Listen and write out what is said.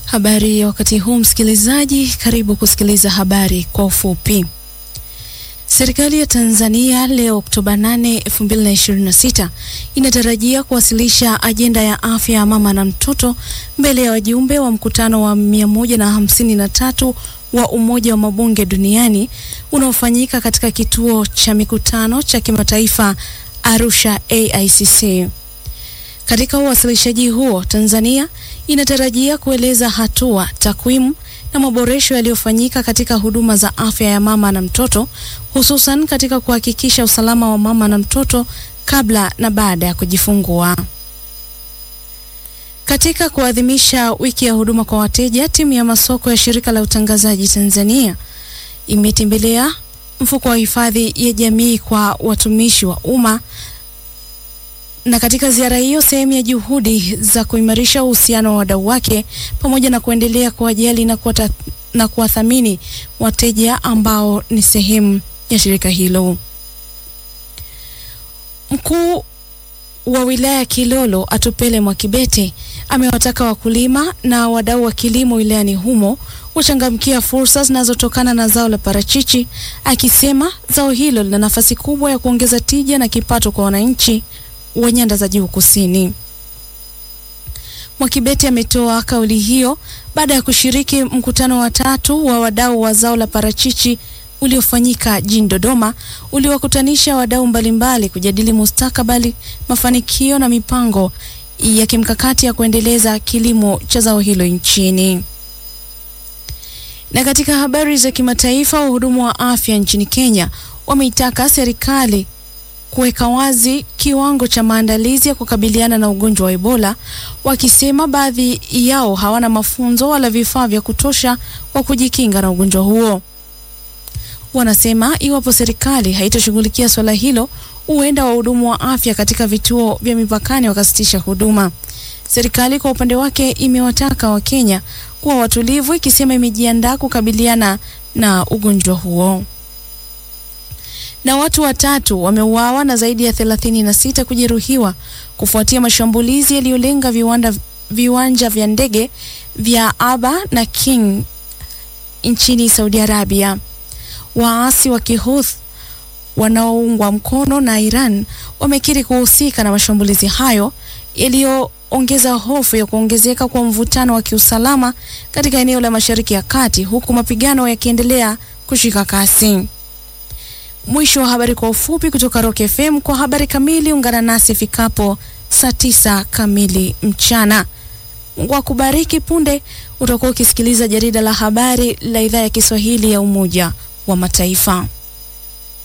Habari ya wakati huu msikilizaji, karibu kusikiliza habari kwa ufupi. Serikali ya Tanzania leo Oktoba 8, 2026 inatarajia kuwasilisha ajenda ya afya ya mama na mtoto mbele ya wajumbe wa mkutano wa 153 wa Umoja wa Mabunge Duniani unaofanyika katika kituo cha mikutano cha kimataifa Arusha AICC. Katika uwasilishaji huo, Tanzania inatarajia kueleza hatua, takwimu na maboresho yaliyofanyika katika huduma za afya ya mama na mtoto, hususan katika kuhakikisha usalama wa mama na mtoto kabla na baada ya kujifungua. Katika kuadhimisha wiki ya huduma kwa wateja, timu ya masoko ya shirika la utangazaji Tanzania imetembelea mfuko wa hifadhi ya jamii kwa watumishi wa umma na katika ziara hiyo sehemu ya juhudi za kuimarisha uhusiano wa wadau wake pamoja na kuendelea kuwajali na kuwata, na kuwathamini wateja ambao ni sehemu ya shirika hilo. Mkuu wa wilaya ya Kilolo Atupele Mwakibete amewataka wakulima na wadau wa kilimo wilayani humo kuchangamkia fursa zinazotokana na zao la parachichi, akisema zao hilo lina nafasi kubwa ya kuongeza tija na kipato kwa wananchi wa nyanda za juu kusini. Mwakibete ametoa kauli hiyo baada ya kushiriki mkutano wa tatu wa wadau wa zao la parachichi uliofanyika jijini Dodoma, uliowakutanisha wadau mbalimbali kujadili mustakabali, mafanikio na mipango ya kimkakati ya kuendeleza kilimo cha zao hilo nchini. Na katika habari za kimataifa, wahudumu wa afya nchini Kenya wameitaka serikali kuweka wazi kiwango cha maandalizi ya kukabiliana na ugonjwa wa Ebola, wakisema baadhi yao hawana mafunzo wala vifaa vya kutosha kwa kujikinga na ugonjwa huo. Wanasema iwapo serikali haitoshughulikia swala hilo, huenda wahudumu wa afya katika vituo vya mipakani wakasitisha huduma. Serikali kwa upande wake imewataka Wakenya kuwa watulivu, ikisema imejiandaa kukabiliana na ugonjwa huo na watu watatu wameuawa na zaidi ya thelathini na sita kujeruhiwa kufuatia mashambulizi yaliyolenga viwanda viwanja vya ndege vya Aba na King nchini Saudi Arabia. Waasi wa Kihuth wanaoungwa mkono na Iran wamekiri kuhusika na mashambulizi hayo yaliyoongeza hofu ya kuongezeka kwa mvutano wa kiusalama katika eneo la Mashariki ya Kati huku mapigano yakiendelea kushika kasi. Mwisho wa habari kwa ufupi kutoka Rock FM. Kwa habari kamili ungana nasi ifikapo saa tisa kamili mchana. Mungu akubariki. Punde utakuwa ukisikiliza jarida la habari la idhaa ya Kiswahili ya Umoja wa Mataifa.